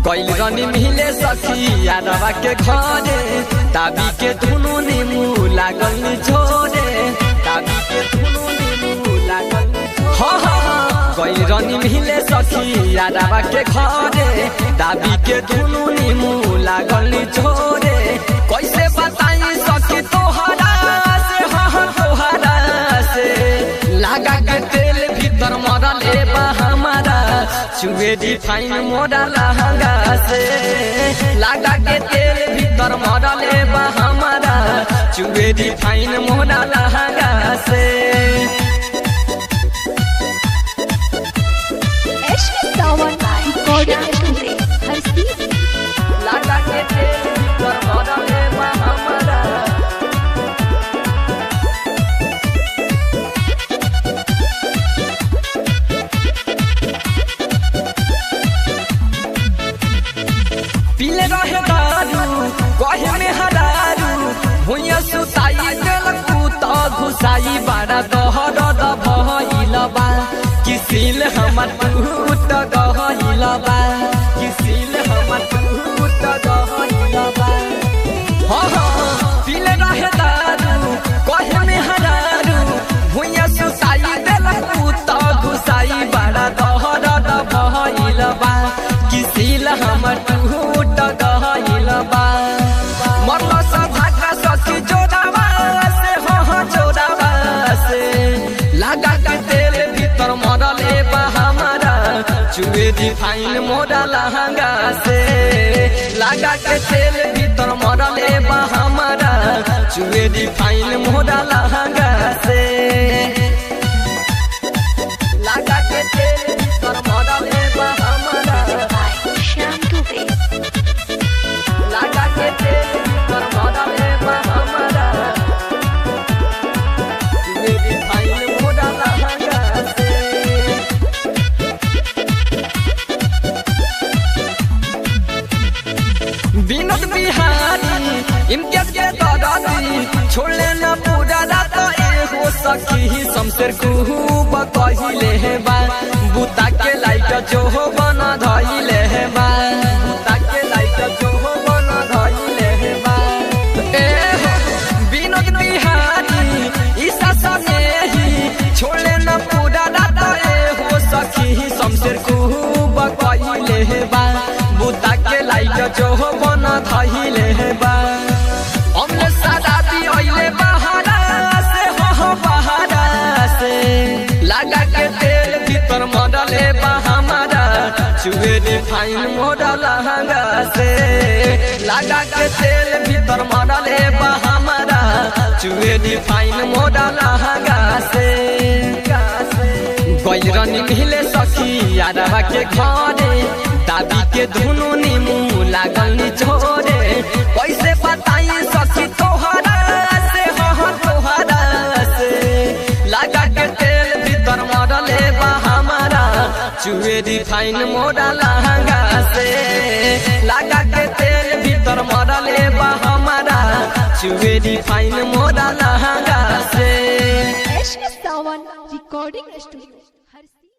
कैल रनी मिले सखी यादवा के घरे ताबी के धुनु नीमू लागल नी छोरे ताबी के धुनु नीमू लागल नी छोरे। हाँ हाँ हाँ कैल रनी मिले सखी यादवा के घरे ताबी के धुनु नीमू लागल नी छोरे कैसे बताई सखी तोहरा से हाँ हाँ तोहरा से लागा के तेल भीतर मरल ए बा हमारा चुए डिफाइन मोरा लहंगा से लागा के तेल भीतर मरल ए बा हमारा चुए डिफाइन मोरा लहंगा से Ashley Sawan recording studio. Her season. लागा के तेल भीतर मरल ए बा हमारा पीले रहे दारू कहे में हरारू भुइया सुताई देलक त घुसाई बारा दहर द भइल बा किसिल हमर टूट गइल बा किसिल हमर टूट गइल बा हाँ हाँ पीले रहे दारू कहे में हरारू भुइया सुताई देलक त घुसाई बारा दहर द भइल बा किसिल हमर टूट गइल बा मरल सा धाका सखी जोड़ावा से हो हो जोड़ावा से लगा के तेल भीतर मरल ए बा हमारा चुए डिफाइन मोरा लहंगा से लगा के तेल भीतर मरल ए बा हमारा चुए डिफाइन मोरा लहंगा से लगा के तेल भीतर मरल ए बा हमारा By Sham Dubey. लागा के तेल पर मरल ए बा हमारा मेरी फाइल मोड़ा लहंगा से विनोद बिहारी इम्तियाज के दादाजी छोड़ले न पूरा रात एगो सखी शमशेर खूब कहिले हे बा बुता के लाइट जो हो बना धइले हे बा बुता के लाइट जो हो बना धइले हे बा ए हो विनोद बिहारी ईसा सने ही छोड़ले न पूरा रात एगो सखी शमशेर खूब कहिले हे बा बुता के लाइट जो हो बना धइले हे बा हमने सादा दी ओइले बहारा से हो हो बहारा से लगा के तेल भीतर मरले बा हमारा चुए रे फाइन मोरा लहंगा से लगा के तेल भीतर मरले बा हमारा चुए रे फाइन मोरा लहंगा से गैरनी मिले सखी यादवा के घरे दादी के धुनु नीमू लागल नी छोरे कैसे बताई सखी तोहरा से हो हो तोहरा से लगा के तेल भीतर मरले बा हमारा चुए रिफाइन मोरा लहंगा से लगा के तेल भीतर मरले बा हमारा चुए रिफाइन मोरा लहंगा से Ashley Sawan recording studio.